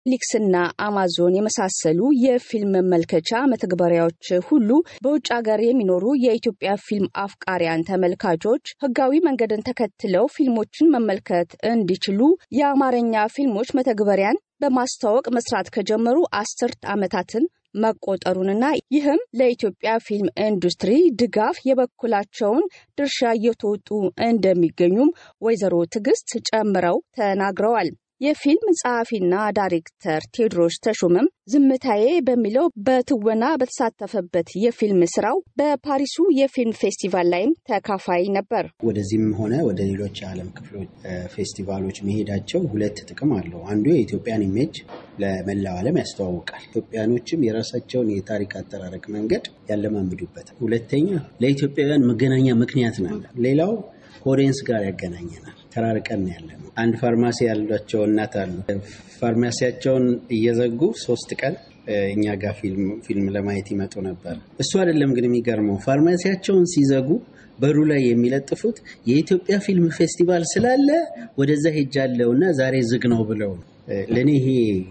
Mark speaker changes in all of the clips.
Speaker 1: ኔትፍሊክስና አማዞን የመሳሰሉ የፊልም መመልከቻ መተግበሪያዎች ሁሉ በውጭ ሀገር የሚኖሩ የኢትዮጵያ ፊልም አፍቃሪያን ተመልካቾች ሕጋዊ መንገድን ተከትለው ፊልሞችን መመልከት እንዲችሉ የአማርኛ ፊልሞች መተግበሪያን በማስተዋወቅ መስራት ከጀመሩ አስርት ዓመታትን መቆጠሩንና ይህም ለኢትዮጵያ ፊልም ኢንዱስትሪ ድጋፍ የበኩላቸውን ድርሻ እየተወጡ እንደሚገኙም ወይዘሮ ትዕግስት ጨምረው ተናግረዋል። የፊልም ጸሐፊና ዳይሬክተር ቴዎድሮስ ተሾመም ዝምታዬ በሚለው በትወና በተሳተፈበት የፊልም ስራው በፓሪሱ የፊልም ፌስቲቫል ላይም ተካፋይ ነበር።
Speaker 2: ወደዚህም ሆነ ወደ ሌሎች የዓለም ክፍሎች ፌስቲቫሎች መሄዳቸው ሁለት ጥቅም አለው። አንዱ የኢትዮጵያን ኢሜጅ ለመላው ዓለም ያስተዋውቃል። ኢትዮጵያኖችም የራሳቸውን የታሪክ አጠራረቅ መንገድ ያለማምዱበታል። ሁለተኛ ለኢትዮጵያውያን መገናኛ ምክንያት ነው። ሌላው ከኦዲየንስ ጋር ያገናኘናል። ተራርቀን ያለ ነው። አንድ ፋርማሲ ያሏቸው እናት አሉ። ፋርማሲያቸውን እየዘጉ ሶስት ቀን እኛ ጋር ፊልም ለማየት ይመጡ ነበር። እሱ አይደለም ግን የሚገርመው ፋርማሲያቸውን ሲዘጉ በሩ ላይ የሚለጥፉት የኢትዮጵያ ፊልም ፌስቲቫል ስላለ ወደዛ ሄጃለሁ እና ዛሬ ዝግ ነው ብለው ነው። ለእኔ ይሄ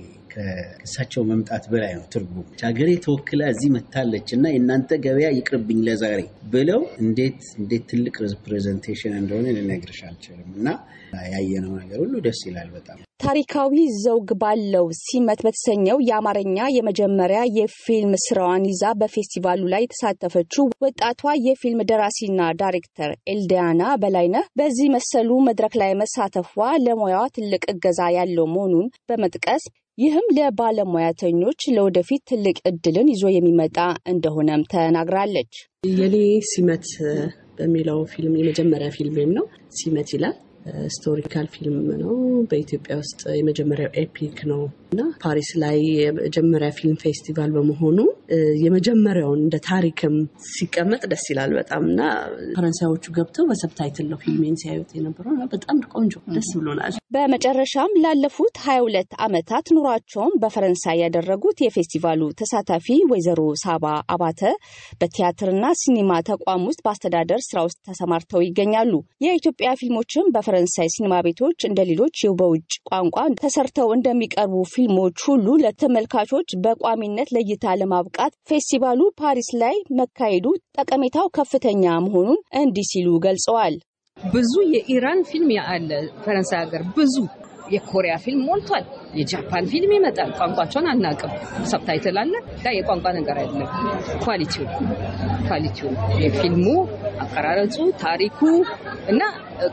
Speaker 2: ከእሳቸው መምጣት በላይ ነው ትርጉም። ሀገሬ ተወክላ እዚህ መታለች እና የእናንተ ገበያ ይቅርብኝ ለዛሬ ብለው እንዴት እንዴት ትልቅ ፕሬዘንቴሽን እንደሆነ ልነግርሽ አልችልም። እና ያየነው ነገር ሁሉ ደስ ይላል በጣም።
Speaker 1: ታሪካዊ ዘውግ ባለው ሲመት በተሰኘው የአማርኛ የመጀመሪያ የፊልም ስራዋን ይዛ በፌስቲቫሉ ላይ የተሳተፈችው ወጣቷ የፊልም ደራሲና ዳይሬክተር ኤልዲያና በላይነህ በዚህ መሰሉ መድረክ ላይ መሳተፏ ለሙያዋ ትልቅ እገዛ ያለው መሆኑን በመጥቀስ ይህም ለባለሙያተኞች ለወደፊት ትልቅ እድልን ይዞ የሚመጣ እንደሆነም ተናግራለች።
Speaker 3: የኔ ሲመት በሚለው ፊልም የመጀመሪያ ፊልሜም ነው። ሲመት ይላል። ስቶሪካል ፊልም ነው። በኢትዮጵያ ውስጥ የመጀመሪያው ኤፒክ ነው እና ፓሪስ ላይ የመጀመሪያ ፊልም ፌስቲቫል በመሆኑ የመጀመሪያውን እንደ ታሪክም ሲቀመጥ ደስ ይላል በጣም እና ፈረንሳዮቹ ገብተው በሰብታይትል ነው ፊልሜን ሲያዩት የነበረው እና በጣም ቆንጆ ደስ ብሎናል።
Speaker 1: በመጨረሻም ላለፉት ሀያ ሁለት ዓመታት ኑሯቸውን በፈረንሳይ ያደረጉት የፌስቲቫሉ ተሳታፊ ወይዘሮ ሳባ አባተ በቲያትርና ሲኒማ ተቋም ውስጥ በአስተዳደር ስራ ውስጥ ተሰማርተው ይገኛሉ። የኢትዮጵያ ፊልሞችም በፈረንሳይ ሲኒማ ቤቶች እንደ ሌሎች በውጭ ቋንቋ ተሰርተው እንደሚቀርቡ ፊልሞች ሁሉ ለተመልካቾች በቋሚነት ለእይታ ለማብቃት ፌስቲቫሉ ፓሪስ ላይ መካሄዱ ጠቀሜታው ከፍተኛ መሆኑን እንዲህ ሲሉ ገልጸዋል።
Speaker 4: ብዙ የኢራን ፊልም አለ ፈረንሳይ ሀገር፣ ብዙ የኮሪያ ፊልም ሞልቷል። የጃፓን ፊልም ይመጣል። ቋንቋቸውን አናውቅም። ሰብታይትል አለ። ጋ የቋንቋ ነገር አይደለም። ኳሊቲው ኳሊቲው የፊልሙ አቀራረጹ፣ ታሪኩ እና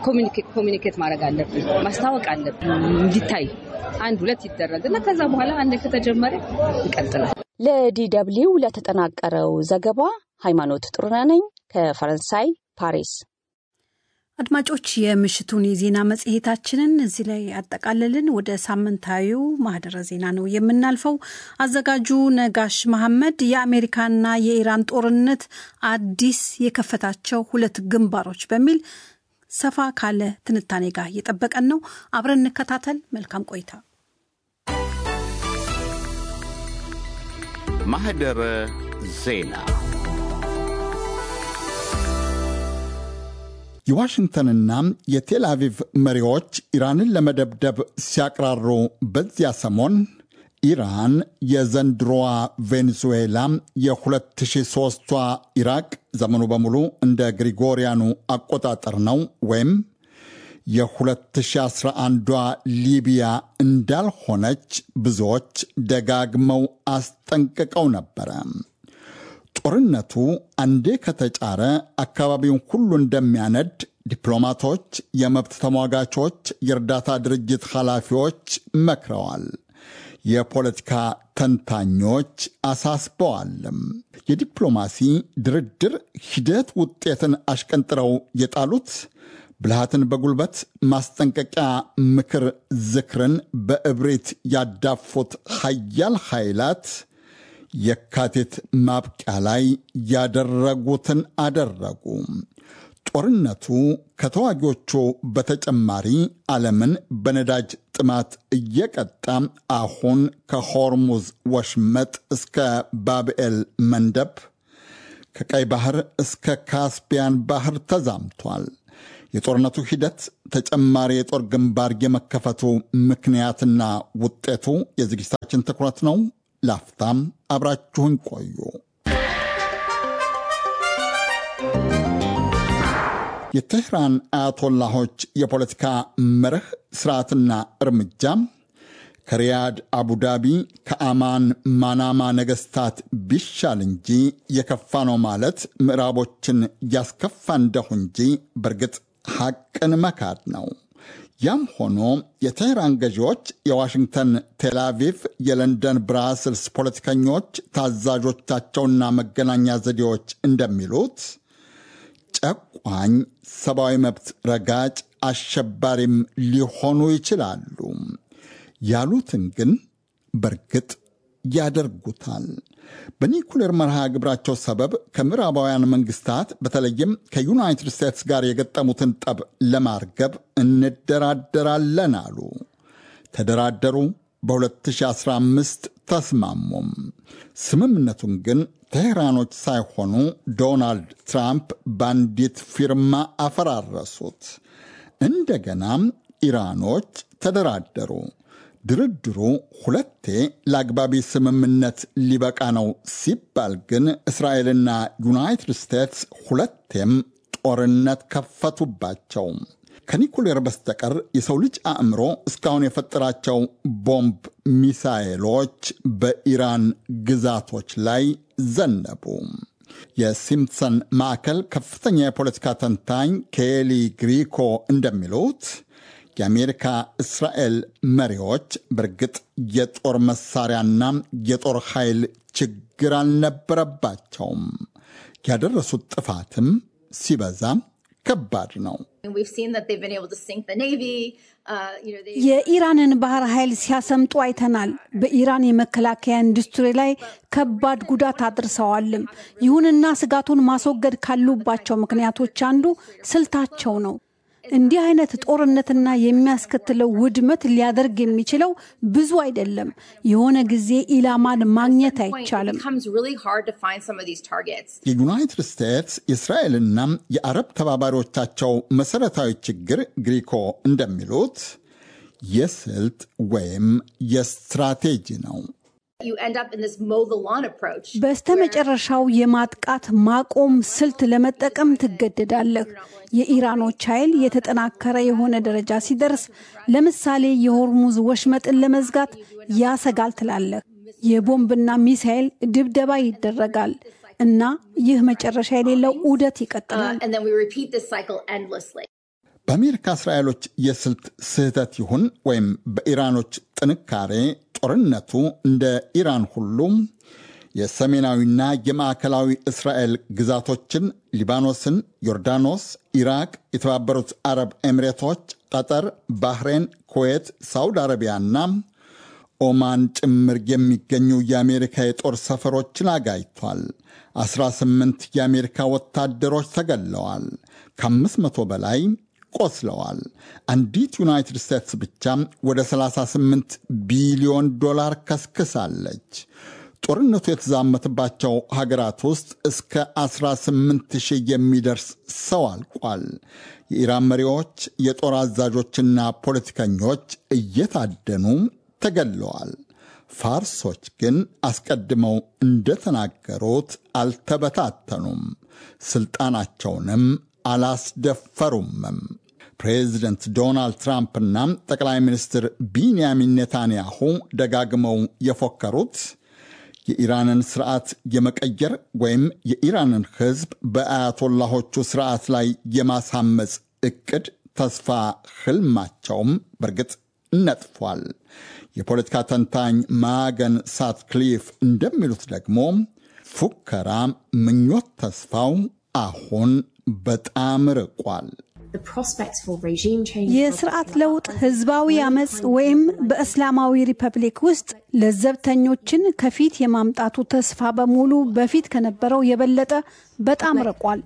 Speaker 4: ኮሚኒኬት ማድረግ አለብን፣ ማስታወቅ አለብን እንዲታይ አንድ ሁለት ይደረግ እና ከዛ በኋላ አንድ ከተጀመረ ይቀጥላል።
Speaker 1: ለዲ ደብልዩ ለተጠናቀረው ዘገባ ሃይማኖት ጥሩነህ ነኝ ከፈረንሳይ ፓሪስ።
Speaker 5: አድማጮች የምሽቱን የዜና መጽሔታችንን እዚህ ላይ ያጠቃልልን። ወደ ሳምንታዊው ማህደረ ዜና ነው የምናልፈው። አዘጋጁ ነጋሽ መሐመድ የአሜሪካና የኢራን ጦርነት አዲስ የከፈታቸው ሁለት ግንባሮች በሚል ሰፋ ካለ ትንታኔ ጋር እየጠበቀን ነው። አብረን እንከታተል። መልካም ቆይታ።
Speaker 6: ማህደረ ዜና
Speaker 7: የዋሽንግተንና የቴል አቪቭ መሪዎች ኢራንን ለመደብደብ ሲያቅራሩ በዚያ ሰሞን ኢራን የዘንድሮዋ ቬኔዙዌላ የ2003ቷ ኢራቅ ዘመኑ በሙሉ እንደ ግሪጎሪያኑ አቆጣጠር ነው ወይም የ2011ዷ ሊቢያ እንዳልሆነች ብዙዎች ደጋግመው አስጠንቅቀው ነበረ። ጦርነቱ አንዴ ከተጫረ አካባቢውን ሁሉ እንደሚያነድ ዲፕሎማቶች፣ የመብት ተሟጋቾች፣ የእርዳታ ድርጅት ኃላፊዎች መክረዋል። የፖለቲካ ተንታኞች አሳስበዋልም። የዲፕሎማሲ ድርድር ሂደት ውጤትን አሽቀንጥረው የጣሉት ብልሃትን በጉልበት ማስጠንቀቂያ፣ ምክር፣ ዝክርን በእብሪት ያዳፉት ሀያል ኃይላት የካቲት ማብቂያ ላይ ያደረጉትን አደረጉ። ጦርነቱ ከተዋጊዎቹ በተጨማሪ ዓለምን በነዳጅ ጥማት እየቀጣ አሁን ከሆርሙዝ ወሽመጥ እስከ ባብኤል መንደብ ከቀይ ባህር እስከ ካስፒያን ባህር ተዛምቷል። የጦርነቱ ሂደት ተጨማሪ የጦር ግንባር የመከፈቱ ምክንያትና ውጤቱ የዝግጅታችን ትኩረት ነው። ላፍታም አብራችሁን ቆዩ። የቴህራን አያቶላሆች የፖለቲካ መርህ ስርዓትና እርምጃ ከሪያድ አቡዳቢ፣ ከአማን ማናማ ነገስታት ቢሻል እንጂ የከፋ ነው ማለት ምዕራቦችን ያስከፋ እንደሁ እንጂ በእርግጥ ሐቅን መካድ ነው። ያም ሆኖ የቴህራን ገዢዎች የዋሽንግተን ቴልአቪቭ፣ የለንደን ብራስልስ ፖለቲከኞች፣ ታዛዦቻቸውና መገናኛ ዘዴዎች እንደሚሉት ጨቋኝ፣ ሰብአዊ መብት ረጋጭ፣ አሸባሪም ሊሆኑ ይችላሉ። ያሉትን ግን በእርግጥ ያደርጉታል። በኒኩሌር መርሃ ግብራቸው ሰበብ ከምዕራባውያን መንግስታት በተለይም ከዩናይትድ ስቴትስ ጋር የገጠሙትን ጠብ ለማርገብ እንደራደራለን አሉ። ተደራደሩ። በ2015 ተስማሙም። ስምምነቱን ግን ቴህራኖች ሳይሆኑ ዶናልድ ትራምፕ በአንዲት ፊርማ አፈራረሱት። እንደገናም ኢራኖች ተደራደሩ። ድርድሩ ሁለቴ ለአግባቢ ስምምነት ሊበቃ ነው ሲባል ግን እስራኤልና ዩናይትድ ስቴትስ ሁለቴም ጦርነት ከፈቱባቸው። ከኒኩሌር በስተቀር የሰው ልጅ አእምሮ እስካሁን የፈጠራቸው ቦምብ ሚሳኤሎች በኢራን ግዛቶች ላይ ዘነቡ። የሲምፕሰን ማዕከል ከፍተኛ የፖለቲካ ተንታኝ ኬሊ ግሪኮ እንደሚሉት የአሜሪካ እስራኤል መሪዎች በእርግጥ የጦር መሳሪያና የጦር ኃይል ችግር አልነበረባቸውም። ያደረሱት ጥፋትም ሲበዛ ከባድ ነው።
Speaker 5: የኢራንን ባህር ኃይል ሲያሰምጡ አይተናል። በኢራን የመከላከያ ኢንዱስትሪ ላይ ከባድ ጉዳት አድርሰዋልም። ይሁንና ስጋቱን ማስወገድ ካሉባቸው ምክንያቶች አንዱ ስልታቸው ነው። እንዲህ አይነት ጦርነትና የሚያስከትለው ውድመት ሊያደርግ የሚችለው ብዙ አይደለም። የሆነ ጊዜ ኢላማን ማግኘት አይቻልም።
Speaker 7: የዩናይትድ ስቴትስ የእስራኤልና የአረብ ተባባሪዎቻቸው መሰረታዊ ችግር ግሪኮ እንደሚሉት የስልት ወይም የስትራቴጂ ነው።
Speaker 5: በስተመጨረሻው የማጥቃት ማቆም ስልት ለመጠቀም ትገደዳለህ። የኢራኖች ኃይል የተጠናከረ የሆነ ደረጃ ሲደርስ፣ ለምሳሌ የሆርሙዝ ወሽመጥን ለመዝጋት ያሰጋል ትላለህ። የቦምብና ሚሳኤል ድብደባ ይደረጋል እና ይህ መጨረሻ የሌለው ዑደት ይቀጥላል።
Speaker 7: በአሜሪካ እስራኤሎች የስልት ስህተት ይሁን ወይም በኢራኖች ጥንካሬ ጦርነቱ እንደ ኢራን ሁሉም የሰሜናዊና የማዕከላዊ እስራኤል ግዛቶችን ሊባኖስን፣ ዮርዳኖስ፣ ኢራቅ፣ የተባበሩት አረብ ኤሚሬቶች፣ ቀጠር፣ ባህሬን፣ ኩዌት፣ ሳውዲ አረቢያና ኦማን ጭምር የሚገኙ የአሜሪካ የጦር ሰፈሮችን አጋይቷል። 18 የአሜሪካ ወታደሮች ተገለዋል። ከ500 በላይ ቆስለዋል። አንዲት ዩናይትድ ስቴትስ ብቻ ወደ 38 ቢሊዮን ዶላር ከስክሳለች። ጦርነቱ የተዛመተባቸው ሀገራት ውስጥ እስከ 18 ሺህ የሚደርስ ሰው አልቋል። የኢራን መሪዎች፣ የጦር አዛዦችና ፖለቲከኞች እየታደኑ ተገለዋል። ፋርሶች ግን አስቀድመው እንደተናገሩት አልተበታተኑም፣ ስልጣናቸውንም አላስደፈሩምም። ፕሬዚደንት ዶናልድ ትራምፕና ጠቅላይ ሚኒስትር ቢንያሚን ኔታንያሁ ደጋግመው የፎከሩት የኢራንን ስርዓት የመቀየር ወይም የኢራንን ሕዝብ በአያቶላሆቹ ስርዓት ላይ የማሳመፅ እቅድ ተስፋ ህልማቸውም በእርግጥ ነጥፏል። የፖለቲካ ተንታኝ ማገን ሳትክሊፍ እንደሚሉት ደግሞ ፉከራ፣ ምኞት፣ ተስፋው አሁን በጣም ርቋል።
Speaker 5: የስርዓት ለውጥ ህዝባዊ አመፅ ወይም በእስላማዊ ሪፐብሊክ ውስጥ ለዘብተኞችን ከፊት የማምጣቱ ተስፋ በሙሉ በፊት ከነበረው የበለጠ በጣም ርቋል።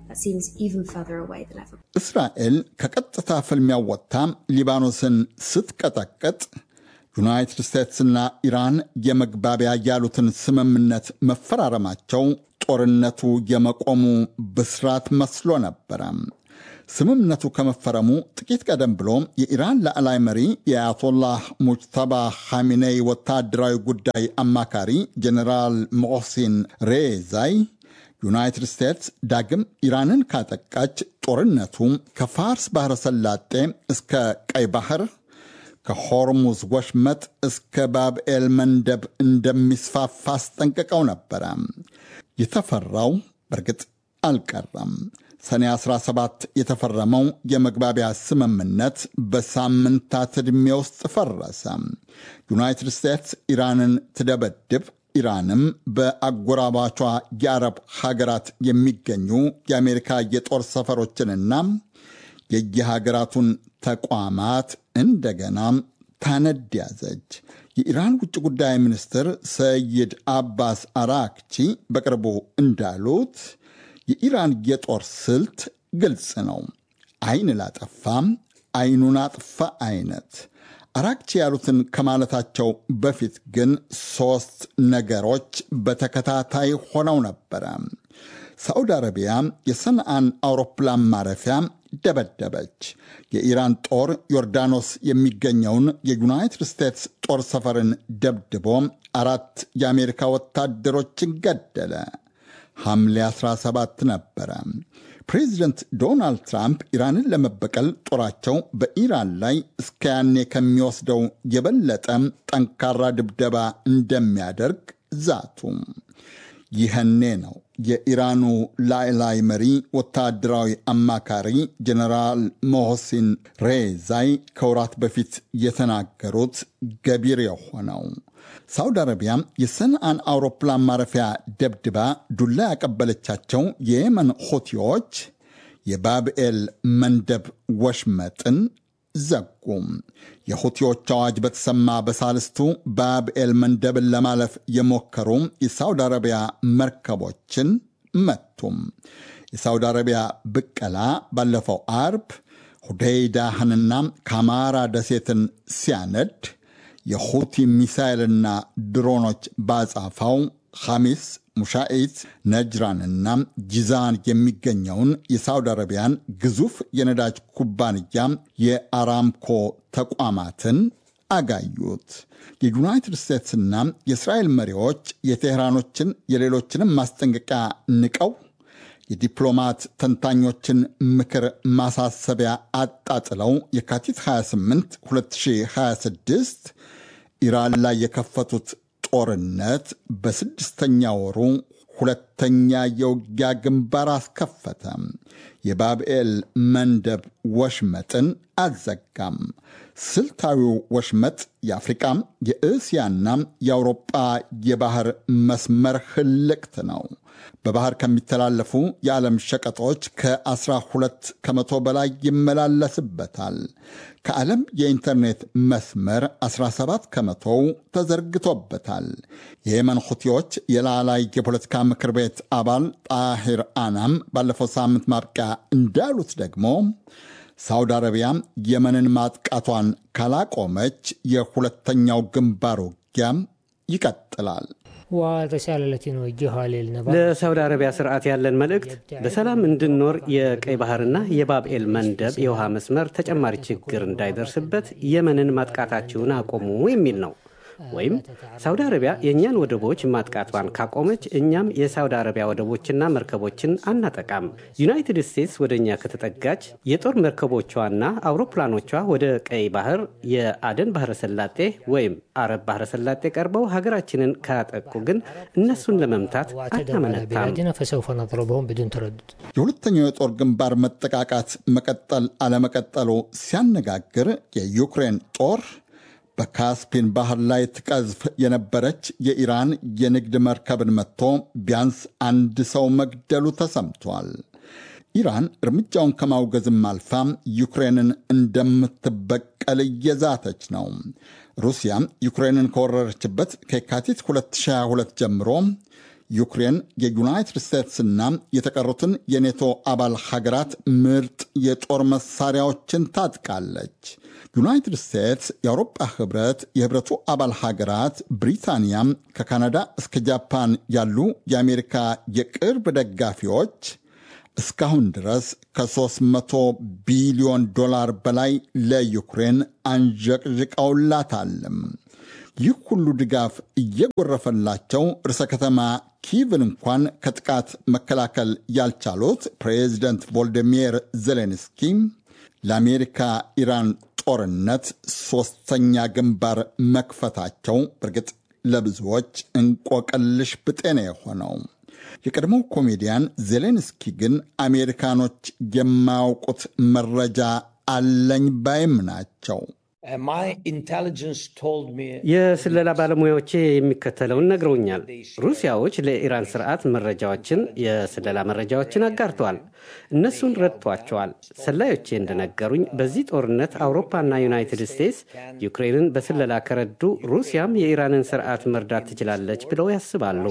Speaker 7: እስራኤል ከቀጥታ ፍልሚያው ወጥታ ሊባኖስን ስትቀጠቅጥ ዩናይትድ ስቴትስና ኢራን የመግባቢያ ያሉትን ስምምነት መፈራረማቸው ጦርነቱ የመቆሙ ብስራት መስሎ ነበረ። ስምምነቱ ከመፈረሙ ጥቂት ቀደም ብሎ የኢራን ላዕላይ መሪ የአያቶላህ ሙጅተባ ሐሚኔይ ወታደራዊ ጉዳይ አማካሪ ጀኔራል ሞሕሲን ሬዛይ ዩናይትድ ስቴትስ ዳግም ኢራንን ካጠቃች ጦርነቱ ከፋርስ ባሕረ ሰላጤ እስከ ቀይ ባህር ከሆርሙዝ ወሽመጥ እስከ ባብኤል መንደብ እንደሚስፋፋ አስጠንቅቀው ነበረ። የተፈራው በእርግጥ አልቀረም። ሰኔ 17 የተፈረመው የመግባቢያ ስምምነት በሳምንታት ዕድሜ ውስጥ ፈረሰ። ዩናይትድ ስቴትስ ኢራንን ትደበድብ፣ ኢራንም በአጎራባቿ የአረብ ሀገራት የሚገኙ የአሜሪካ የጦር ሰፈሮችንና የየሀገራቱን ተቋማት እንደገና ታነድ ያዘች። የኢራን ውጭ ጉዳይ ሚኒስትር ሰይድ አባስ አራክቺ በቅርቡ እንዳሉት የኢራን የጦር ስልት ግልጽ ነው። አይን ላጠፋም አይኑን አጥፋ አይነት። አራክቺ ያሉትን ከማለታቸው በፊት ግን ሦስት ነገሮች በተከታታይ ሆነው ነበረ። ሳዑዲ አረቢያ የሰንዓን አውሮፕላን ማረፊያ ደበደበች። የኢራን ጦር ዮርዳኖስ የሚገኘውን የዩናይትድ ስቴትስ ጦር ሰፈርን ደብድቦ አራት የአሜሪካ ወታደሮችን ገደለ። ሐምሌ 17 ነበረ። ፕሬዚደንት ዶናልድ ትራምፕ ኢራንን ለመበቀል ጦራቸው በኢራን ላይ እስከ ያኔ ከሚወስደው የበለጠ ጠንካራ ድብደባ እንደሚያደርግ ዛቱ። ይህኔ ነው የኢራኑ ላዕላይ መሪ ወታደራዊ አማካሪ ጀነራል ሞሆሲን ሬዛይ ከወራት በፊት የተናገሩት ገቢር የሆነው። ሳውዲ አረቢያ የሰንዓን አውሮፕላን ማረፊያ ደብድባ ዱላ ያቀበለቻቸው የየመን ሆቲዎች የባብኤል መንደብ ወሽመጥን ዘጉም። የሁቲዎች አዋጅ በተሰማ በሳልስቱ ባብኤል መንደብን ለማለፍ የሞከሩ የሳውዲ አረቢያ መርከቦችን መቱም። የሳውዲ አረቢያ ብቀላ ባለፈው አርብ ሁዴይዳህንና ካማራ ደሴትን ሲያነድ የሁቲ ሚሳይልና ድሮኖች ባጻፋው ሐሚስ ሙሻኢት ነጅራንና ጂዛን የሚገኘውን የሳውዲ አረቢያን ግዙፍ የነዳጅ ኩባንያ የአራምኮ ተቋማትን አጋዩት። የዩናይትድ ስቴትስና የእስራኤል መሪዎች የቴህራኖችን የሌሎችንም ማስጠንቀቂያ ንቀው የዲፕሎማት ተንታኞችን ምክር ማሳሰቢያ አጣጥለው የካቲት 28 2026 ኢራን ላይ የከፈቱት ጦርነት በስድስተኛ ወሩ ሁለተኛ የውጊያ ግንባር አስከፈተ። የባብኤል መንደብ ወሽመጥን አዘጋም። ስልታዊው ወሽመጥ የአፍሪቃ የእስያና የአውሮጳ የባህር መስመር ህልቅት ነው። በባህር ከሚተላለፉ የዓለም ሸቀጦች ከ12 ከመቶ በላይ ይመላለስበታል። ከዓለም የኢንተርኔት መስመር 17 ከመቶው ተዘርግቶበታል። የየመን ሁቲዎች የላላይ የፖለቲካ ምክር ቤት አባል ጣሂር አናም ባለፈው ሳምንት ማብቂያ እንዳሉት ደግሞ ሳውዲ አረቢያ የመንን ማጥቃቷን ካላቆመች የሁለተኛው ግንባር ውጊያ ይቀጥላል።
Speaker 8: ለሳውዲ አረቢያ ስርዓት ያለን መልእክት በሰላም እንድንኖር የቀይ ባህርና የባብኤል መንደብ የውሃ መስመር ተጨማሪ ችግር እንዳይደርስበት የመንን ማጥቃታችሁን አቆሙ የሚል ነው። ወይም ሳውዲ አረቢያ የእኛን ወደቦች ማጥቃቷን ካቆመች እኛም የሳውዲ አረቢያ ወደቦችና መርከቦችን አናጠቃም። ዩናይትድ ስቴትስ ወደ እኛ ከተጠጋች የጦር መርከቦቿና አውሮፕላኖቿ ወደ ቀይ ባህር፣ የአደን ባህረ ሰላጤ ወይም አረብ ባህረ ሰላጤ ቀርበው ሀገራችንን ካጠቁ ግን እነሱን ለመምታት አናመነታም።
Speaker 7: የሁለተኛው የጦር ግንባር መጠቃቃት መቀጠል አለመቀጠሉ ሲያነጋግር የዩክሬን ጦር በካስፒን ባህር ላይ ትቀዝፍ የነበረች የኢራን የንግድ መርከብን መጥቶ ቢያንስ አንድ ሰው መግደሉ ተሰምቷል። ኢራን እርምጃውን ከማውገዝም አልፋ ዩክሬንን እንደምትበቀል እየዛተች ነው። ሩሲያ ዩክሬንን ከወረረችበት ከየካቲት 2022 ጀምሮ ዩክሬን የዩናይትድ ስቴትስና የተቀሩትን የኔቶ አባል ሀገራት ምርጥ የጦር መሳሪያዎችን ታጥቃለች። ዩናይትድ ስቴትስ፣ የአውሮፓ ህብረት፣ የህብረቱ አባል ሀገራት፣ ብሪታንያ፣ ከካናዳ እስከ ጃፓን ያሉ የአሜሪካ የቅርብ ደጋፊዎች እስካሁን ድረስ ከ300 ቢሊዮን ዶላር በላይ ለዩክሬን አንዠቅዥቀውላታልም። ይህ ሁሉ ድጋፍ እየጎረፈላቸው ርዕሰ ከተማ ኪቭን እንኳን ከጥቃት መከላከል ያልቻሉት ፕሬዚደንት ቮልዲሚር ዜሌንስኪ ለአሜሪካ ኢራን ጦርነት ሦስተኛ ግንባር መክፈታቸው በእርግጥ ለብዙዎች እንቆቅልሽ ብጤ ነው የሆነው። የቀድሞው ኮሜዲያን ዜሌንስኪ ግን አሜሪካኖች የማያውቁት መረጃ አለኝ ባይም ናቸው።
Speaker 8: የስለላ ባለሙያዎቼ የሚከተለውን ነግረውኛል። ሩሲያዎች ለኢራን ስርዓት መረጃዎችን፣ የስለላ መረጃዎችን አጋርተዋል። እነሱን ረድቷቸዋል። ሰላዮቼ እንደነገሩኝ በዚህ ጦርነት አውሮፓና ዩናይትድ ስቴትስ ዩክሬንን በስለላ ከረዱ ሩሲያም የኢራንን ስርዓት መርዳት ትችላለች ብለው ያስባሉ።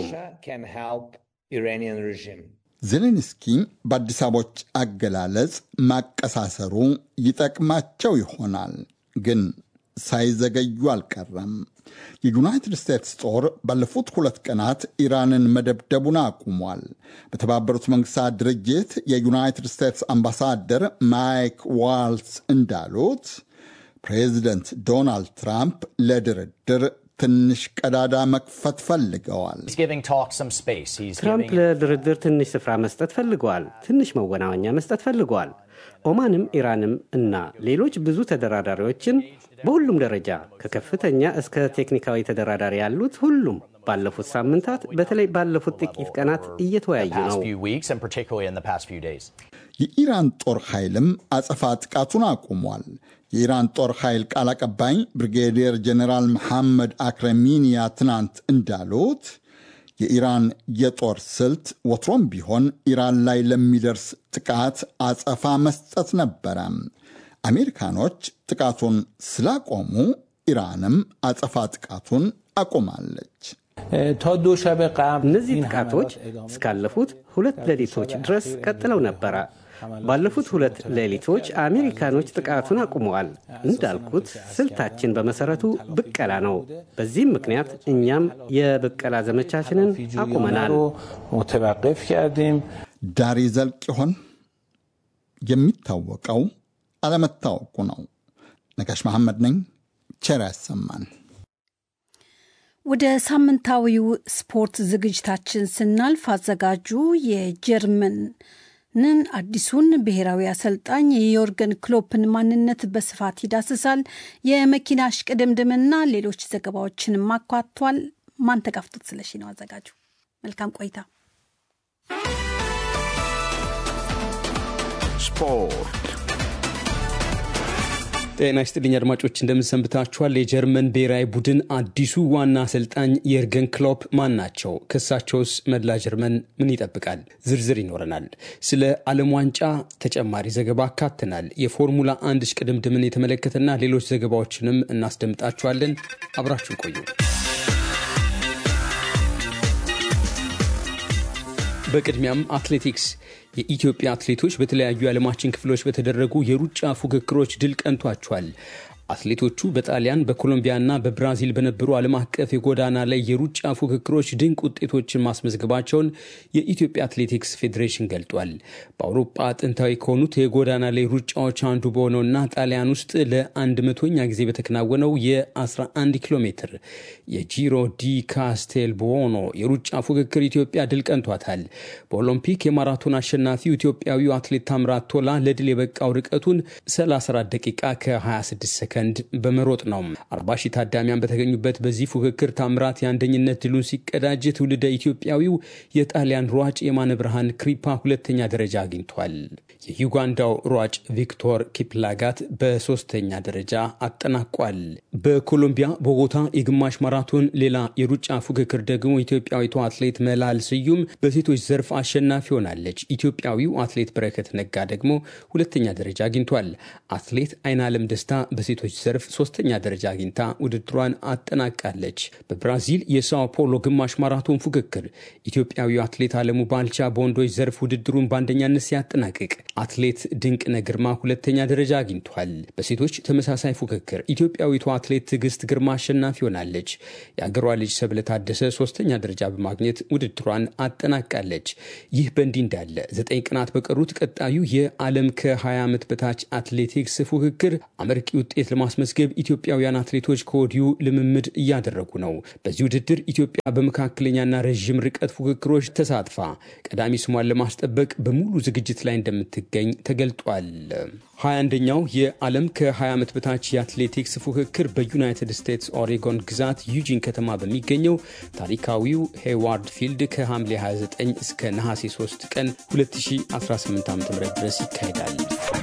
Speaker 7: ዜሌንስኪ በአዲስ አበቦች አገላለጽ ማቀሳሰሩ ይጠቅማቸው ይሆናል ግን ሳይዘገዩ አልቀረም። የዩናይትድ ስቴትስ ጦር ባለፉት ሁለት ቀናት ኢራንን መደብደቡን አቁሟል። በተባበሩት መንግስታት ድርጅት የዩናይትድ ስቴትስ አምባሳደር ማይክ ዋልስ እንዳሉት ፕሬዚደንት ዶናልድ ትራምፕ ለድርድር ትንሽ ቀዳዳ መክፈት ፈልገዋል።
Speaker 8: ትራምፕ ለድርድር ትንሽ ስፍራ መስጠት ፈልገዋል። ትንሽ መወናወኛ መስጠት ፈልገዋል። ኦማንም ኢራንም እና ሌሎች ብዙ ተደራዳሪዎችን በሁሉም ደረጃ ከከፍተኛ እስከ ቴክኒካዊ ተደራዳሪ ያሉት ሁሉም ባለፉት ሳምንታት በተለይ ባለፉት ጥቂት ቀናት እየተወያዩ ነው።
Speaker 7: የኢራን ጦር ኃይልም አጸፋ ጥቃቱን አቁሟል። የኢራን ጦር ኃይል ቃል አቀባይ ብሪጌዲየር ጀኔራል መሐመድ አክረሚኒያ ትናንት እንዳሉት የኢራን የጦር ስልት ወትሮም ቢሆን ኢራን ላይ ለሚደርስ ጥቃት አጸፋ መስጠት ነበረ። አሜሪካኖች ጥቃቱን ስላቆሙ ኢራንም አጸፋ ጥቃቱን አቁማለች።
Speaker 8: እነዚህ ጥቃቶች እስካለፉት ሁለት ሌሊቶች ድረስ ቀጥለው ነበረ። ባለፉት ሁለት ሌሊቶች አሜሪካኖች ጥቃቱን አቁመዋል። እንዳልኩት ስልታችን በመሰረቱ ብቀላ ነው። በዚህም ምክንያት እኛም የብቀላ ዘመቻችንን አቁመናል።
Speaker 7: ዳር ይዘልቅ ይሆን? የሚታወቀው አለመታወቁ ነው። ነጋሽ መሐመድ ነኝ። ቸር ያሰማን።
Speaker 5: ወደ ሳምንታዊው ስፖርት ዝግጅታችን ስናልፍ አዘጋጁ የጀርመን ንን አዲሱን ብሔራዊ አሰልጣኝ የዮርገን ክሎፕን ማንነት በስፋት ይዳስሳል። የመኪና እሽቅድምድምና ሌሎች ዘገባዎችንም አኳቷል። ማንተጋፍቶት ስለሺ ነው አዘጋጁ። መልካም ቆይታ።
Speaker 6: ስፖርት
Speaker 9: ጤና ይስጥልኝ አድማጮች፣ እንደምንሰንብታችኋል። የጀርመን ብሔራዊ ቡድን አዲሱ ዋና አሰልጣኝ የርገን ክሎፕ ማን ናቸው? ክሳቸውስ መላ ጀርመን ምን ይጠብቃል? ዝርዝር ይኖረናል። ስለ ዓለም ዋንጫ ተጨማሪ ዘገባ አካትናል። የፎርሙላ አንድ እሽቅድምድምን የተመለከተና ሌሎች ዘገባዎችንም እናስደምጣችኋለን። አብራችሁን ቆዩ። በቅድሚያም አትሌቲክስ የኢትዮጵያ አትሌቶች በተለያዩ የዓለማችን ክፍሎች በተደረጉ የሩጫ ፉክክሮች ድል ቀንቷቸዋል። አትሌቶቹ በጣሊያን በኮሎምቢያና በብራዚል በነበሩ ዓለም አቀፍ የጎዳና ላይ የሩጫ ፉክክሮች ድንቅ ውጤቶችን ማስመዝገባቸውን የኢትዮጵያ አትሌቲክስ ፌዴሬሽን ገልጧል። በአውሮፓ ጥንታዊ ከሆኑት የጎዳና ላይ ሩጫዎች አንዱ በሆነውና ጣሊያን ውስጥ ለአንድ መቶኛ ጊዜ በተከናወነው የ11 ኪሎ ሜትር የጂሮ ዲ ካስቴል ቦኖ የሩጫ ፉክክር ኢትዮጵያ ድል ቀንቷታል። በኦሎምፒክ የማራቶን አሸናፊው ኢትዮጵያዊው አትሌት ታምራት ቶላ ለድል የበቃው ርቀቱን 34 ደቂቃ ከ26 ሰከንድ ሰከንድ በመሮጥ ነው። አርባ ሺህ ታዳሚያን በተገኙበት በዚህ ፉክክር ታምራት የአንደኝነት ድሉን ሲቀዳጅ ትውልደ ኢትዮጵያዊው የጣሊያን ሯጭ የማነ ብርሃን ክሪፓ ሁለተኛ ደረጃ አግኝቷል። የዩጋንዳው ሯጭ ቪክቶር ኪፕላጋት በሶስተኛ ደረጃ አጠናቋል። በኮሎምቢያ ቦጎታ የግማሽ ማራቶን ሌላ የሩጫ ፉክክር ደግሞ ኢትዮጵያዊቷ አትሌት መላል ስዩም በሴቶች ዘርፍ አሸናፊ ሆናለች። ኢትዮጵያዊው አትሌት በረከት ነጋ ደግሞ ሁለተኛ ደረጃ አግኝቷል። አትሌት አይናለም ደስታ በሴቶች በወንዶች ዘርፍ ሶስተኛ ደረጃ አግኝታ ውድድሯን አጠናቃለች። በብራዚል የሳኦ ፖሎ ግማሽ ማራቶን ፉክክር ኢትዮጵያዊው አትሌት አለሙ ባልቻ በወንዶች ዘርፍ ውድድሩን በአንደኛነት ሲያጠናቅቅ፣ አትሌት ድንቅነህ ግርማ ሁለተኛ ደረጃ አግኝቷል። በሴቶች ተመሳሳይ ፉክክር ኢትዮጵያዊቷ አትሌት ትዕግስት ግርማ አሸናፊ ሆናለች። የአገሯ ልጅ ሰብለ ታደሰ ሶስተኛ ደረጃ በማግኘት ውድድሯን አጠናቃለች። ይህ በእንዲህ እንዳለ ዘጠኝ ቀናት በቀሩት ቀጣዩ የዓለም ከ20 ዓመት በታች አትሌቲክስ ፉክክር አመርቂ ውጤት ለማስመዝገብ ኢትዮጵያውያን አትሌቶች ከወዲሁ ልምምድ እያደረጉ ነው። በዚህ ውድድር ኢትዮጵያ በመካከለኛና ረዥም ርቀት ፉክክሮች ተሳትፋ ቀዳሚ ስሟን ለማስጠበቅ በሙሉ ዝግጅት ላይ እንደምትገኝ ተገልጧል። 21ኛው የዓለም ከ20 ዓመት በታች የአትሌቲክስ ፉክክር በዩናይትድ ስቴትስ ኦሬጎን ግዛት ዩጂን ከተማ በሚገኘው ታሪካዊው ሄዋርድ ፊልድ ከሐምሌ 29 እስከ ነሐሴ 3 ቀን 2018 ዓ ም ድረስ ይካሄዳል።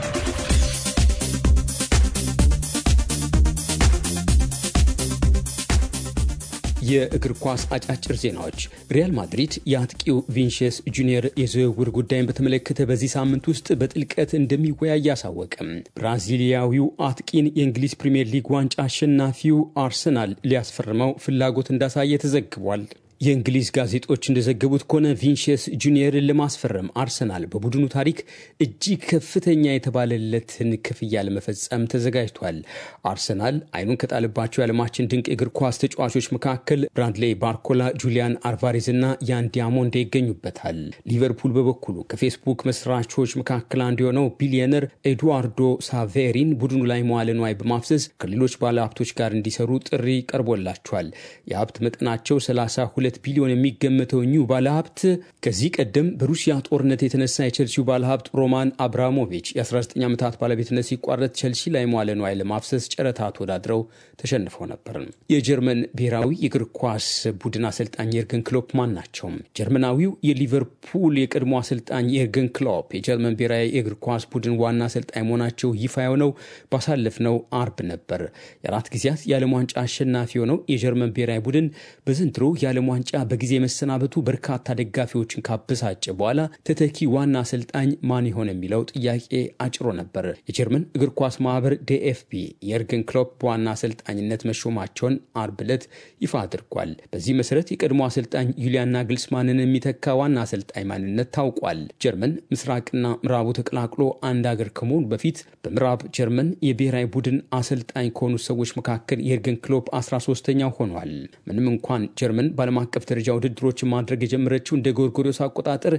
Speaker 9: የእግር ኳስ አጫጭር ዜናዎች። ሪያል ማድሪድ የአጥቂው ቪንሽስ ጁኒየር የዝውውር ጉዳይን በተመለከተ በዚህ ሳምንት ውስጥ በጥልቀት እንደሚወያይ አሳወቅም። ብራዚሊያዊው አጥቂን የእንግሊዝ ፕሪምየር ሊግ ዋንጫ አሸናፊው አርሰናል ሊያስፈርመው ፍላጎት እንዳሳየ ተዘግቧል። የእንግሊዝ ጋዜጦች እንደዘገቡት ከሆነ ቪንሽስ ጁኒየርን ለማስፈረም አርሰናል በቡድኑ ታሪክ እጅግ ከፍተኛ የተባለለትን ክፍያ ለመፈጸም ተዘጋጅቷል። አርሰናል አይኑን ከጣለባቸው የዓለማችን ድንቅ የእግር ኳስ ተጫዋቾች መካከል ብራድሌይ ባርኮላ፣ ጁሊያን አልቫሬዝ እና ያን ዲያሞንዴ ይገኙበታል። ሊቨርፑል በበኩሉ ከፌስቡክ መስራቾች መካከል አንዱ የሆነው ቢሊዮነር ኤዱዋርዶ ሳቬሪን ቡድኑ ላይ መዋለ ንዋይ በማፍሰስ ከሌሎች ባለሀብቶች ጋር እንዲሰሩ ጥሪ ቀርቦላቸዋል። የሀብት መጠናቸው 32 ቢሊዮን የሚገመተው ኒው ባለሀብት ከዚህ ቀደም በሩሲያ ጦርነት የተነሳ የቸልሲው ባለሀብት ሮማን አብራሞቪች የ19 ዓመታት ባለቤትነት ሲቋረጥ ቸልሲ ላይ መዋለ ንዋይ ለማፍሰስ ጨረታ ተወዳድረው ተሸንፈው ነበር። የጀርመን ብሔራዊ የእግር ኳስ ቡድን አሰልጣኝ የርገን ክሎፕ ማን ናቸው? ጀርመናዊው የሊቨርፑል የቀድሞ አሰልጣኝ የርገን ክሎፕ የጀርመን ብሔራዊ የእግር ኳስ ቡድን ዋና አሰልጣኝ መሆናቸው ይፋ የሆነው ባሳለፍነው አርብ ነበር። የአራት ጊዜያት የዓለም ዋንጫ አሸናፊ የሆነው የጀርመን ብሔራዊ ቡድን በዘንድሮ የዓለም ዋንጫ በጊዜ መሰናበቱ በርካታ ደጋፊዎችን ካበሳጨ በኋላ ተተኪ ዋና አሰልጣኝ ማን ይሆን የሚለው ጥያቄ አጭሮ ነበር። የጀርመን እግር ኳስ ማህበር ዲኤፍቢ የርገን ክሎፕ በዋና አሰልጣኝነት መሾማቸውን አርብ ዕለት ይፋ አድርጓል። በዚህ መሰረት የቀድሞ አሰልጣኝ ዩሊያን ናግልስማንን የሚተካ ዋና አሰልጣኝ ማንነት ታውቋል። ጀርመን ምስራቅና ምዕራቡ ተቀላቅሎ አንድ አገር ከመሆኑ በፊት በምዕራብ ጀርመን የብሔራዊ ቡድን አሰልጣኝ ከሆኑ ሰዎች መካከል የርገን ክሎፕ 13ተኛው ሆኗል። ምንም እንኳን ጀርመን በዓለም አቀፍ ደረጃ ውድድሮችን ማድረግ የጀመረችው እንደ ጎርጎሪዮስ አቆጣጠር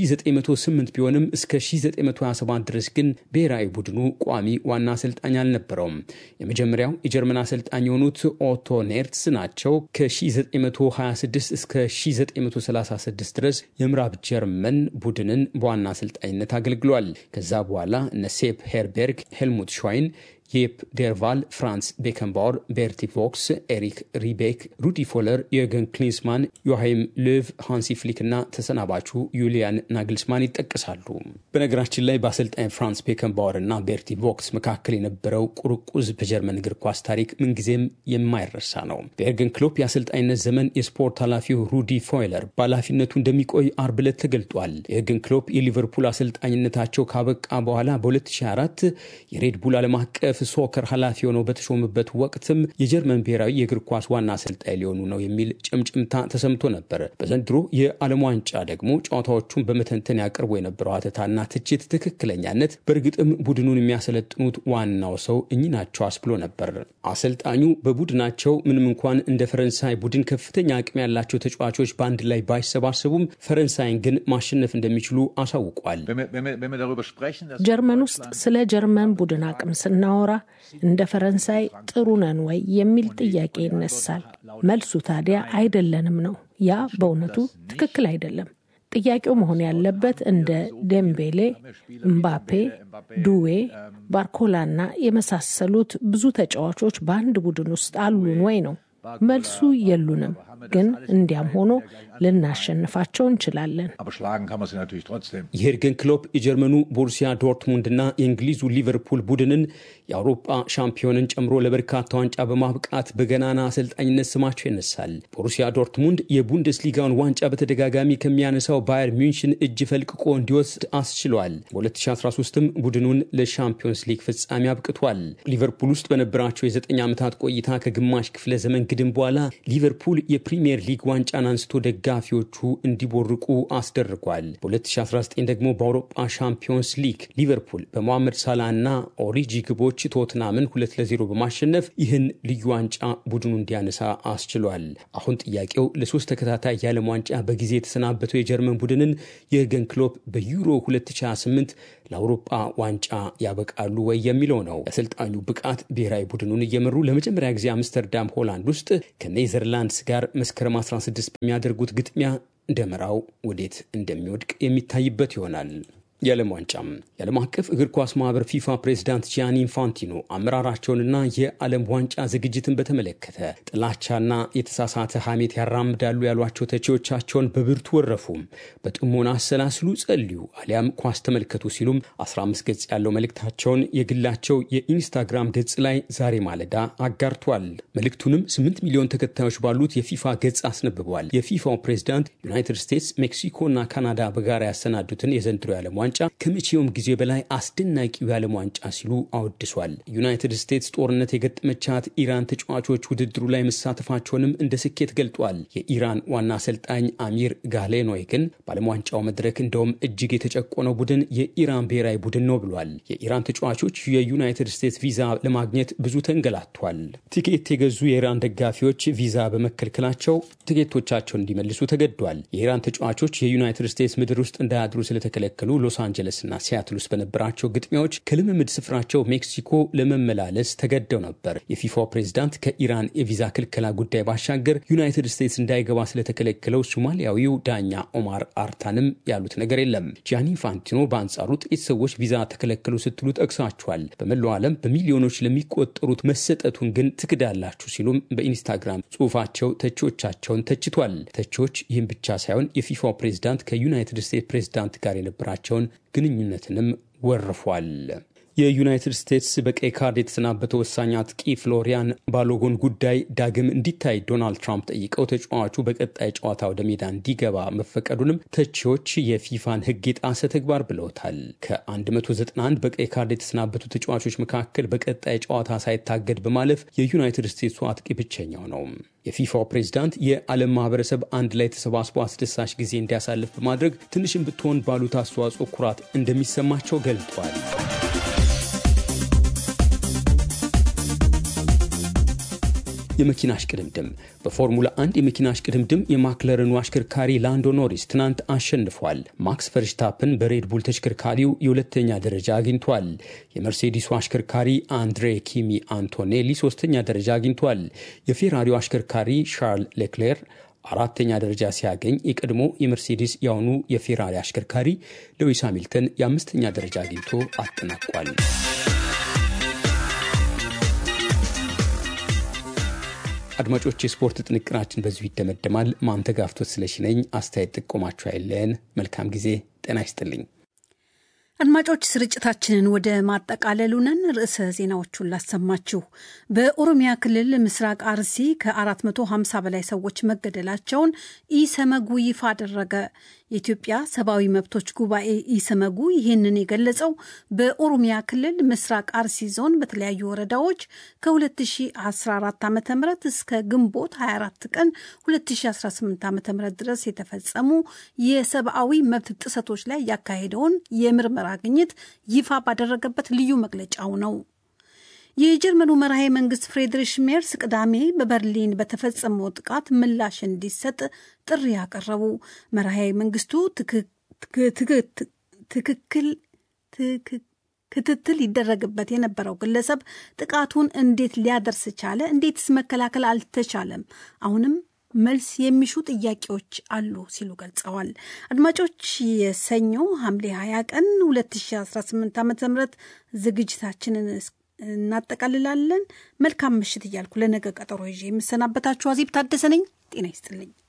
Speaker 9: በ1908 ቢሆንም እስከ 1927 ድረስ ግን ብሔራዊ ቡድኑ ቋሚ ዋና አሰልጣኝ አልነበረውም። የመጀመሪያው የጀርመን አሰልጣኝ የሆኑት ኦቶ ኔርትስ ናቸው። ከ1926 እስከ 1936 ድረስ የምዕራብ ጀርመን ቡድንን በዋና አሰልጣኝነት አገልግሏል። ከዛ በኋላ እነ ሴፕ ሄርቤርግ፣ ሄልሙት ሾይን የፕ ዴርቫል፣ ፍራንስ ቤከንባወር፣ ቤርቲ ቮክስ፣ ኤሪክ ሪቤክ፣ ሩዲ ፎለር፣ የርገን ክሊንስማን፣ ዮሃይም ሎቭ፣ ሃንሲ ፍሊክ እና ተሰናባቹ ዩሊያን ናግልስማን ይጠቀሳሉ። በነገራችን ላይ በአሰልጣኝ ፍራንስ ቤከንባወር እና ቤርቲ ቮክስ መካከል የነበረው ቁርቁዝ በጀርመን እግር ኳስ ታሪክ ምንጊዜም የማይረሳ ነው። በኤርገን ክሎፕ የአሰልጣኝነት ዘመን የስፖርት ኃላፊው ሩዲ ፎይለር በኃላፊነቱ እንደሚቆይ አርብ ዕለት ተገልጧል። የኤርገን ክሎፕ የሊቨርፑል አሰልጣኝነታቸው ካበቃ በኋላ በ2004 የሬድቡል ዓለም አቀፍ ሶከር ኃላፊ ሆነው በተሾሙበት ወቅትም የጀርመን ብሔራዊ የእግር ኳስ ዋና አሰልጣኝ ሊሆኑ ነው የሚል ጭምጭምታ ተሰምቶ ነበር። በዘንድሮ የዓለም ዋንጫ ደግሞ ጨዋታዎቹን በመተንተን ያቀርቡ የነበረው ሀተታና ትችት ትክክለኛነት በእርግጥም ቡድኑን የሚያሰለጥኑት ዋናው ሰው እኚህ ናቸው አስብሎ ነበር። አሰልጣኙ በቡድናቸው ምንም እንኳን እንደ ፈረንሳይ ቡድን ከፍተኛ አቅም ያላቸው ተጫዋቾች በአንድ ላይ ባይሰባሰቡም ፈረንሳይን ግን ማሸነፍ እንደሚችሉ አሳውቋል።
Speaker 10: ጀርመን ውስጥ ስለ ጀርመን ቡድን አቅም ስናወራ እንደ ፈረንሳይ ጥሩ ነን ወይ የሚል ጥያቄ ይነሳል። መልሱ ታዲያ አይደለንም ነው። ያ በእውነቱ ትክክል አይደለም። ጥያቄው መሆን ያለበት እንደ ዴምቤሌ፣ እምባፔ፣ ዱዌ፣ ባርኮላና የመሳሰሉት ብዙ ተጫዋቾች በአንድ ቡድን ውስጥ አሉን ወይ ነው። መልሱ የሉንም። ግን እንዲያም ሆኖ ልናሸንፋቸው እንችላለን።
Speaker 9: የሄርገን ክሎፕ የጀርመኑ ቦሩሲያ ዶርትሙንድና የእንግሊዙ ሊቨርፑል ቡድንን የአውሮፓ ሻምፒዮንን ጨምሮ ለበርካታ ዋንጫ በማብቃት በገናና አሰልጣኝነት ስማቸው ይነሳል። ቦሩሲያ ዶርትሙንድ የቡንደስሊጋውን ዋንጫ በተደጋጋሚ ከሚያነሳው ባየር ሚንሽን እጅ ፈልቅቆ እንዲወስድ አስችሏል። በ2013ም ቡድኑን ለሻምፒዮንስ ሊግ ፍጻሜ አብቅቷል። ሊቨርፑል ውስጥ በነበራቸው የዘጠኝ ዓመታት ቆይታ ከግማሽ ክፍለ ዘመን ግድም በኋላ ሊቨርፑል የፕሪምየር ሊግ ዋንጫን አንስቶ ደጋፊዎቹ እንዲቦርቁ አስደርጓል። በ2019 ደግሞ በአውሮፓ ሻምፒዮንስ ሊግ ሊቨርፑል በሞሐመድ ሳላ እና ኦሪጂ ግቦች ቶትናምን ሁለት ለዜሮ በማሸነፍ ይህን ልዩ ዋንጫ ቡድኑ እንዲያነሳ አስችሏል። አሁን ጥያቄው ለሶስት ተከታታይ የዓለም ዋንጫ በጊዜ የተሰናበተው የጀርመን ቡድንን የርገን ክሎፕ በዩሮ 2028 ለአውሮፓ ዋንጫ ያበቃሉ ወይ የሚለው ነው። የአሰልጣኙ ብቃት ብሔራዊ ቡድኑን እየመሩ ለመጀመሪያ ጊዜ አምስተርዳም ሆላንድ ውስጥ ከኔዘርላንድስ ጋር መስከረም 16 በሚያደርጉት ግጥሚያ ደመራው ወዴት እንደሚወድቅ የሚታይበት ይሆናል። የዓለም ዋንጫም የዓለም አቀፍ እግር ኳስ ማህበር ፊፋ ፕሬዚዳንት ጂያኒ ኢንፋንቲኖ አመራራቸውንና የዓለም ዋንጫ ዝግጅትን በተመለከተ ጥላቻና የተሳሳተ ሐሜት ያራምዳሉ ያሏቸው ተቺዎቻቸውን በብርቱ ወረፉም። በጥሞና አሰላስሉ፣ ጸልዩ፣ አሊያም ኳስ ተመልከቱ ሲሉም 15 ገጽ ያለው መልእክታቸውን የግላቸው የኢንስታግራም ገጽ ላይ ዛሬ ማለዳ አጋርቷል። መልእክቱንም 8 ሚሊዮን ተከታዮች ባሉት የፊፋ ገጽ አስነብቧል። የፊፋው ፕሬዚዳንት ዩናይትድ ስቴትስ፣ ሜክሲኮና ካናዳ በጋራ ያሰናዱትን የዘንድሮ የዓለም ዋንጫ ከመቼውም ጊዜ በላይ አስደናቂው የዓለም ዋንጫ ሲሉ አወድሷል። ዩናይትድ ስቴትስ ጦርነት የገጠመቻት ኢራን ተጫዋቾች ውድድሩ ላይ መሳተፋቸውንም እንደ ስኬት ገልጧል። የኢራን ዋና አሰልጣኝ አሚር ጋሌኖይ ግን በዓለም ዋንጫው መድረክ እንደውም እጅግ የተጨቆነው ቡድን የኢራን ብሔራዊ ቡድን ነው ብሏል። የኢራን ተጫዋቾች የዩናይትድ ስቴትስ ቪዛ ለማግኘት ብዙ ተንገላቷል። ቲኬት የገዙ የኢራን ደጋፊዎች ቪዛ በመከልከላቸው ትኬቶቻቸውን እንዲመልሱ ተገዷል። የኢራን ተጫዋቾች የዩናይትድ ስቴትስ ምድር ውስጥ እንዳያድሩ ስለተከለከሉ ሎስ አንጀለስ እና ሲያትል ውስጥ በነበራቸው ግጥሚያዎች ከልምምድ ስፍራቸው ሜክሲኮ ለመመላለስ ተገደው ነበር። የፊፋው ፕሬዝዳንት ከኢራን የቪዛ ክልከላ ጉዳይ ባሻገር ዩናይትድ ስቴትስ እንዳይገባ ስለተከለከለው ሶማሊያዊው ዳኛ ኦማር አርታንም ያሉት ነገር የለም። ጂያኒ ኢንፋንቲኖ በአንጻሩ ጥቂት ሰዎች ቪዛ ተከለከሉ ስትሉ ጠቅሳችኋል። በመላው ዓለም በሚሊዮኖች ለሚቆጠሩት መሰጠቱን ግን ትክዳላችሁ ሲሉም በኢንስታግራም ጽሑፋቸው ተቺዎቻቸውን ተችቷል። ተቺዎች ይህም ብቻ ሳይሆን የፊፋው ፕሬዝዳንት ከዩናይትድ ስቴትስ ፕሬዝዳንት ጋር የነበራቸውን ግንኙነትንም ወርፏል። የዩናይትድ ስቴትስ በቀይ ካርድ የተሰናበተው ወሳኝ አጥቂ ፍሎሪያን ባሎጎን ጉዳይ ዳግም እንዲታይ ዶናልድ ትራምፕ ጠይቀው ተጫዋቹ በቀጣይ ጨዋታ ወደ ሜዳ እንዲገባ መፈቀዱንም ተቺዎች የፊፋን ሕግ የጣሰ ተግባር ብለውታል። ከ191 በቀይ ካርድ የተሰናበቱ ተጫዋቾች መካከል በቀጣይ ጨዋታ ሳይታገድ በማለፍ የዩናይትድ ስቴትሱ አጥቂ ብቸኛው ነው። የፊፋው ፕሬዝዳንት የዓለም ማህበረሰብ አንድ ላይ ተሰባስቦ አስደሳች ጊዜ እንዲያሳልፍ በማድረግ ትንሽም ብትሆን ባሉት አስተዋጽኦ ኩራት እንደሚሰማቸው ገልጧል። የመኪና እሽቅድምድም በፎርሙላ 1 የመኪና እሽቅድምድም የማክለረኑ አሽከርካሪ ላንዶ ኖሪስ ትናንት አሸንፏል። ማክስ ፈርሽታፕን በሬድቡል ተሽከርካሪው የሁለተኛ ደረጃ አግኝቷል። የመርሴዲሱ አሽከርካሪ አንድሬ ኪሚ አንቶኔሊ ሶስተኛ ደረጃ አግኝቷል። የፌራሪው አሽከርካሪ ሻርል ሌክሌር አራተኛ ደረጃ ሲያገኝ የቀድሞ የመርሴዲስ የአሁኑ የፌራሪ አሽከርካሪ ሉዊስ ሃሚልተን የአምስተኛ ደረጃ አግኝቶ አጠናቋል። አድማጮች፣ የስፖርት ጥንቅራችን በዚሁ ይደመደማል። ማንተጋፍቶት ስለሺ ነኝ። አስተያየት ጥቆማችሁ አይለየን። መልካም ጊዜ። ጤና ይስጥልኝ።
Speaker 5: አድማጮች ስርጭታችንን ወደ ማጠቃለሉ ነን። ርዕሰ ዜናዎቹን ላሰማችሁ። በኦሮሚያ ክልል ምስራቅ አርሲ ከ450 በላይ ሰዎች መገደላቸውን ኢሰመጉ ይፋ አደረገ። የኢትዮጵያ ሰብአዊ መብቶች ጉባኤ ኢሰመጉ ይህንን የገለጸው በኦሮሚያ ክልል ምስራቅ አርሲ ዞን በተለያዩ ወረዳዎች ከ2014 ዓ ም እስከ ግንቦት 24 ቀን 2018 ዓ ም ድረስ የተፈጸሙ የሰብአዊ መብት ጥሰቶች ላይ ያካሄደውን የምርመራ ግኝት ይፋ ባደረገበት ልዩ መግለጫው ነው። የጀርመኑ መራሄ መንግስት ፍሬድሪሽ ሜርስ ቅዳሜ በበርሊን በተፈጸመው ጥቃት ምላሽ እንዲሰጥ ጥሪ ያቀረቡ መራሄ መንግስቱ ትክክል ክትትል ይደረግበት የነበረው ግለሰብ ጥቃቱን እንዴት ሊያደርስ ቻለ? እንዴትስ መከላከል አልተቻለም? አሁንም መልስ የሚሹ ጥያቄዎች አሉ ሲሉ ገልጸዋል። አድማጮች የሰኞ ሐምሌ 20 ቀን 2018 ዓ ም ዝግጅታችንን እናጠቃልላለን። መልካም ምሽት እያልኩ ለነገ ቀጠሮ ይዤ የምሰናበታችሁ አዜብ ታደሰ ነኝ። ጤና ይስጥልኝ።